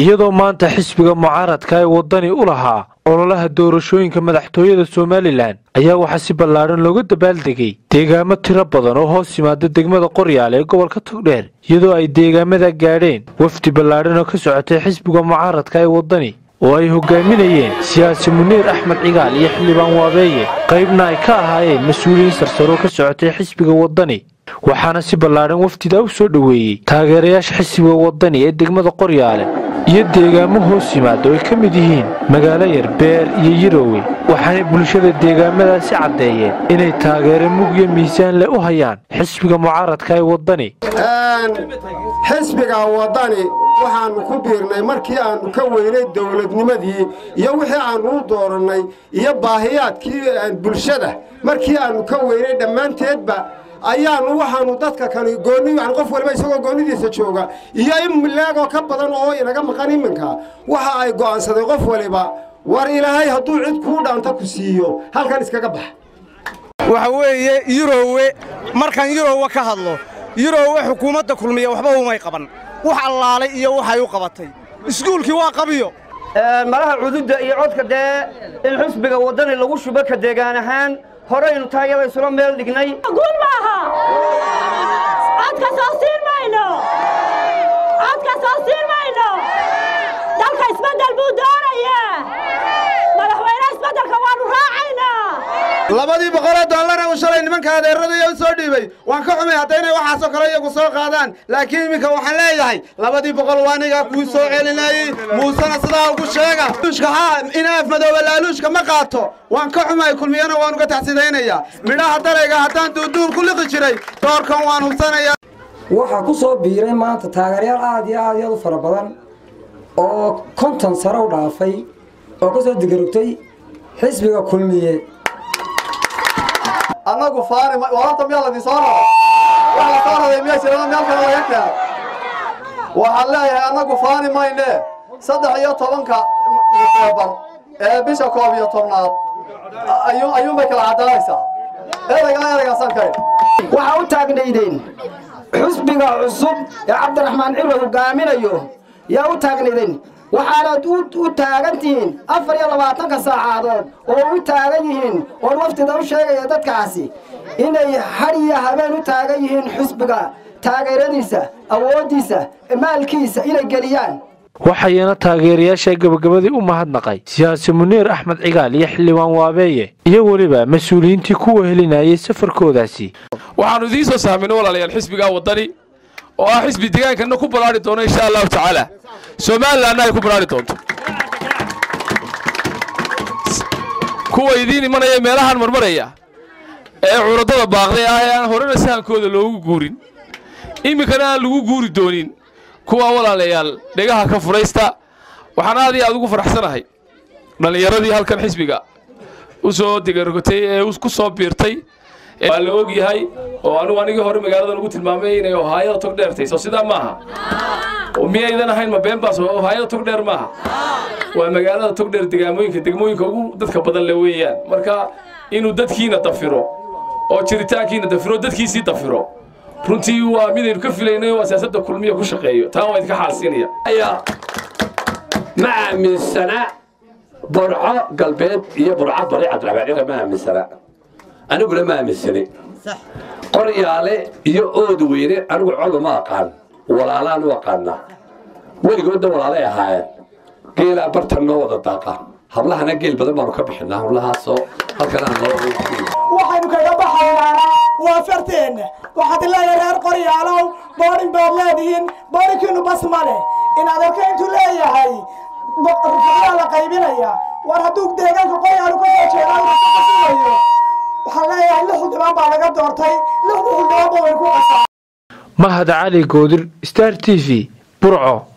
iyadoo maanta xisbiga mucaaradka ee waddani u lahaa ololaha doorashooyinka madaxtooyada somalilan ayaa waxaa si ballaadhan looga dabaaldegay deegaamo tiro badan oo hoos yimaada degmada qoryaale ee gobolka togdheer iyadoo ay deegaamada gaadheen wafdi ballaadhan oo ka socotay xisbiga mucaaradka ee waddani oo ay hogaaminayeen siyaasi muniir axmed cigaal iyo xildhibaan waabeeye qaybna ay ka ahaayeen mas-uuliyiin sarsaroo ka socotay xisbiga waddani waxaana si ballaadhan wafdida u soo dhoweeyey taageerayaasha xisbiga waddani ee degmada qoryaale iyo deegaamo hoos yimaada oo ay ka mid yihiin magaalo yar beer iyo yiroowe waxaanay bulshada deegaamadaasi caddeeyeen inay taageero mugyo miisaan leh u hayaan xisbiga mucaaradka ee waddani xisbiga waddani waxaannu ku biirnay markii aannu ka weynay dowladnimadii iyo wixii aannu u doorannay iyo baahiyaadkii bulshada markii aannu ka weynay dhammaanteedba ayaannu waxaannu dadka kani goonni yani qof waliba isagoo goonnidiisa jooga iyo in leegoo ka badan oo inaga maqan iminka waxa ay go'aansaday qof waliba war ilaahay hadduu cid kuu dhaanta ku siiyo halkan iskaga bax waxa weeye yurowe markaan yurowe ka hadlo yurowe xukuumadda kulmiya waxba umay qaban wax allaalay iyo waxay u qabatay iskuulkii waa qabiyo malaha cududda iyo codka dee in xusbiga waddani lagu shubo ka deegaan ahaan horaynu taayada isula meel dhignay guul maaha codka soo siin mayno codka soo siin mayno dalka isbeddel buu doonayaa madaxweyne isbeddelka waannu raacaynaa labadii boqoloo dollara uu shalay nimanka adeeradaya u soo dhiibay waan ka xumay hadda inay waxaasoo kale iyagu soo qaadaan laakiin iminka waxaan leeyahay labadii boqol waa anigaa kuu soo celinayey muusena sidaa ugu sheega luushka haa inaaf madooba laaluushka ma qaato waan ka xumay kulmiyana waan uga taxsidaynayaa midhaha darayga haddaan duuduub ku liqi jiray doorkan waan hubsanayaa waxaa ku soo biiray maanta taageeryaal aad iyo aad iyo u fara badan oo konton sare u dhaafay oo ka soo digarugtay xisbiga kulmiye annagu faani wararta miyaa ladin soo raro wax la soo raday miyaa jirana meel kale laga keena waxaan leeyahay annagu faani mayne saddex iyo tobanka nofeembar ee bisha koob iyo tobnaad ayuunbay kala caddaanaysaa ereygaa ereygaasaan kayn waxaa u taagnaydeen xusbiga cusub ee cabdiraxmaan ciro hogaaminayo yaa u taagnaydeen waxaanaad u taagan tihiin afar iyo labaatanka saacadood oo u taagan yihiin oon waftida u sheegaya dadkaasi inay hadhiya habeen u taagan yihiin xusbiga taageeradiisa awooddiisa maalkiisa inay geliyaan waxayna taageerayaasha gabagabadii u mahadnaqay siyaasi muniir axmed cigaal iyo xildhibaan waabeeye iyo weliba mas-uuliyiintii ku wehelinayay safarkoodaasi waxaannu idiin soo sahmino walaalayaal xisbigaa waddani oo ah xisbi deegaankana ku balaari doono insha allahu tacaala somalilanna ay ku balaari doonto kuwa idiin imanaya meelahaan marmaraya ee curadada baaqday ah ee aan horena sahankooda loogu guurin iminkana aan lagu guuri doonin kuwaa walaalayaal dhegaha ka furaysta waxaan aad iyo aad ugu faraxsanahay dhallinyaradii halkan xisbiga u soo degarogotay ee ku soo biirtay waa la og yahay oo anugu anigii hore magaaladan ugu tilmaamay inay ohaayada tog dheertay soo sidaa maaha miyaydan ahayn ma beenbaas ohaayada tog dheer maaha waa magaalada tog dheer degaamooyinka degmooyinka ugu dadka badan le weeyaan marka inuu dadkiina dafiro oo jiritaankiina dafiro dadkiisii dafiro runtii waa midaynu ka filaynay waa siyaasadda kulmiya ku shaqeeyo taa waa idinka xaalsiinaya ma aaminsana burco galbeed iyo burco bari cabdiraxmaan cira ma aaminsana aniguna ma aaminsani qoryaale iyo ood weyne anigu codu ma aqaan walaalaan u aqaanaa weligoodna walaalay ahaayeen geelaa bartan noo wada daaqa hablahana geel badan baanu ka bixinaa hablahaasoo waxaynu kaga baxaynaa waa farteenna waxaad leeyahay reer qoryaalow boorin baad leedihiin boorinkiinu bas ma leh in adeerka intuu leeyahay rufuyaa la qaybinaya war hadduu deegaanka qoryaalo ka soo jeedaa rufuqasimayo waxaan leeyahay lix xildhibaan baa laga doortay lixda xildhibaanba way ku qasaa mahad cali goodir star t v burco